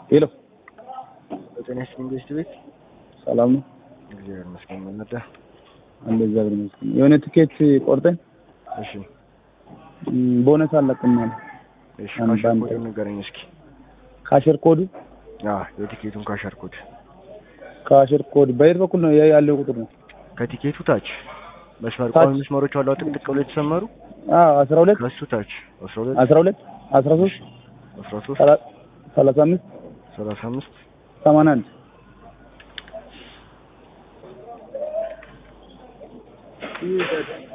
ሄሎ ጤና ይስጥልኝ ኢንቨስት ቤት ሰላም ነው? እግዚአብሔር ይመስገን። ምን ነዳ? አንድ እግዚአብሔር ይመስገን። የሆነ ትኬት ቆርጠን እሺ ም፣ ቦነስ አለቅም አለ። እሺ፣ አንድ ካሸር አንድ ኮዱን ንገረኝ እስኪ። ካሸር ኮዱ አዎ የቲኬቱን ካሸር ኮድ ካሸር ኮድ በየት በኩል ነው ያ- ያለው ቁጥር ነው? ከቲኬቱ ታች መስመር ታች? ቋሚ መስመሮች አሉ ጥቅጥቅ ብሎ የተሰመሩ አዎ 12 ከሱ ታች 12 12 13 13 ሰላ- 35 35 81 ይህ